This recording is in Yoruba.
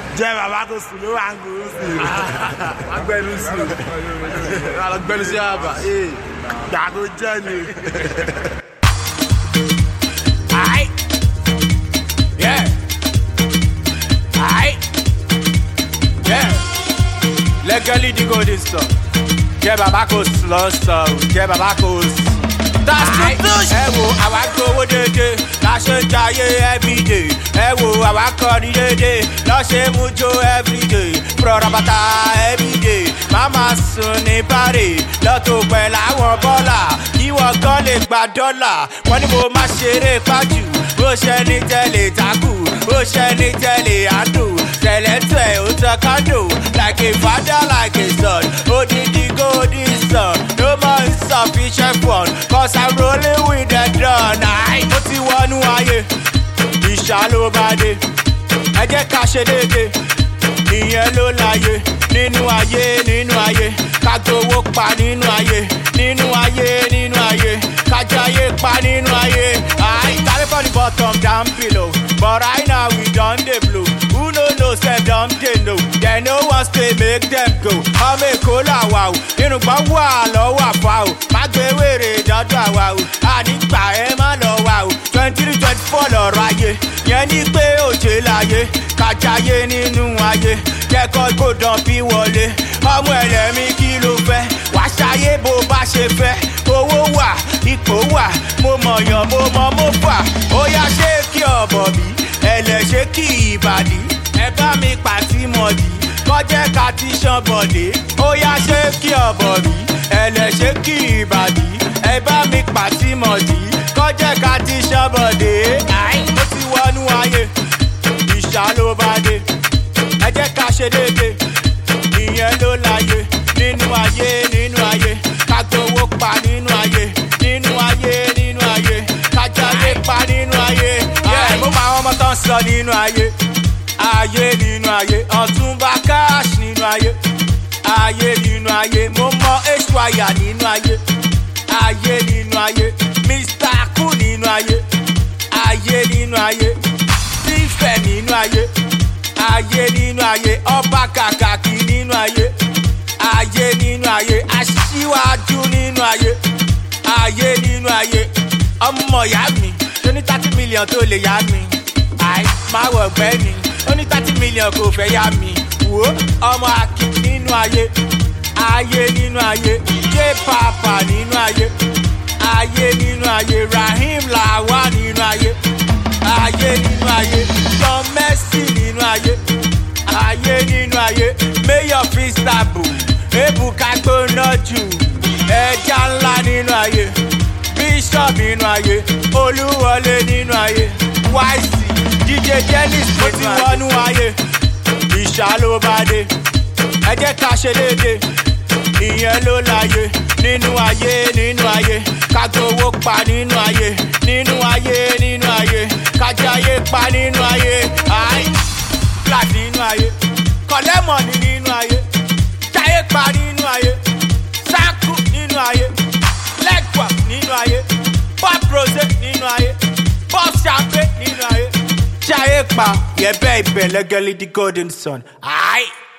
jẹ́ bàbá kò sùn ló wà ń gbòòrò sí i. agbẹnu sí o agbẹnu sí àbá ee gbà tó jẹ́ ni. Aye. Yeah. Aye. Yeah. Legally the golden star. Jẹ́ bàbá kò lọ sọ o, jẹ́ bàbá kò sí. Aye. Ẹ wo àwa gbowó dédé, la ṣe ń jayé everyday. Ẹ wo àwa kọrin dédé, lọ ṣe mú jó everyday. Rọra bàtà everyday, máma sùn ní bárè. Lọ́tò pẹ̀lú àwọn bọ́là, kí wọ́n gan lè gba dọ́là. Wọ́n ní mo máa ṣeré pájù, bó ṣe ní tẹ́lẹ̀ takù, bó ṣe ní tẹ́lẹ̀ àdù. Tẹ̀lẹ́tẹ̀ ó tẹ kándò, like a father like a son. Odidi golden sun, no more insufficient fun. Cause I'm rolling with the dawn. Aye, mo ti wọnú ayé, ìṣá ló bá dé. Ẹ jẹ́ ká ṣe déédéé ìyẹn ló láyé nínú ayé nínú ayé ká gbowó pa nínú ayé nínú ayé nínú ayé ká jayé pa nínú ayé. I carry for the bottom down below but right now we don dey blow who no know sef don dey know dem no wan stay make dem go ọmọ èkó làwà o nínú gbọ́n wà lọ́wọ́ àfa o má gbé wèrè dọ́dọ̀ àwa o ànígbà ẹ má lọ wà o twenty three twenty four lọ́rọ̀ ayé yẹn ní pé òjé láyé kájayé nínú ayé kẹ́kọ̀ọ́ gbọ́dọ̀ bí wọlé ọmọ ẹlẹ́mí kí ló fẹ́ wá ṣayé bó bá ṣe fẹ́ owó wà ipò wà mo mọ̀yàn mo mọ mo fà ó yá ṣé kí ọ̀bọ̀ bí ẹlẹ́ṣẹ́ kí ìbàdí ẹ bá mi pàtí mọ̀dí kọjẹ́ ká ti ṣan bọ̀dé ó yá ṣé kí ọ̀bọ̀ bí ẹlẹ́ṣẹ́ kí ìbàdí ẹ bá mi pàtí mọ̀dí kọjẹ́ ká ti ṣan bọ̀dé àì mo ti wọnú ayé ìṣá ló bá dé ẹ jẹ́ ká ṣe déédé ìyẹn ló láyé nínú ayé nínú ayé ká gbowó pa nínú ayé nínú ayé nínú ayé ká jáde pa nínú ayé. Yeah, mo máa ọmọ tó ń sọ nínú ayé ayé nínú ayé ọ̀túnba cash nínú ayé ayé nínú ayé mo mọ h-wire nínú ayé ayé nínú ayé mr cool nínú ayé ayé nínú ayé tífẹ̀ nínú ayé ayé nínú ayé ọba kàkàkí nínú ayé ayé nínú ayé aṣíwájú nínú ayé ayé nínú ayé ọmọ ìyá mi tó ní thirty million tó lè yá mi àì má wọ̀ gbẹ́ ni ó ní thirty million kò fẹ́ yá mi wò ó ọmọ akí nínú ayé ayé nínú ayé jẹ́ pàpà nínú ayé ayé nínú ayé rahim làwà nínú ayé ayé nínú ayé john mercy nínú ayé ayé nínú ayé mayor fistable ebuka gbóná jù ẹja ńlá nínú ayé bishop nínú ayé olúwọlé nínú ayé yc dj dennis mo ti wọnú ayé ìṣá ló bá dé ẹ jẹ́ ká ṣe déédéé ìyẹn ló láyé nínú ayé nínú ayé ká gbowó pa nínú ayé nínú ayé nínú ayé ká jayé pa nínú ayé àì flat nínú ayé kọlẹ́mọ̀nì nínú ayé jayé pa nínú ayé sáàkù nínú ayé lẹ́gbà nínú ayé pop rose nínú ayé pop champagne nínú ayé jayé pa yẹ bẹ́ẹ̀ ibẹ̀ lẹ́gẹ́lì the golden sun àì.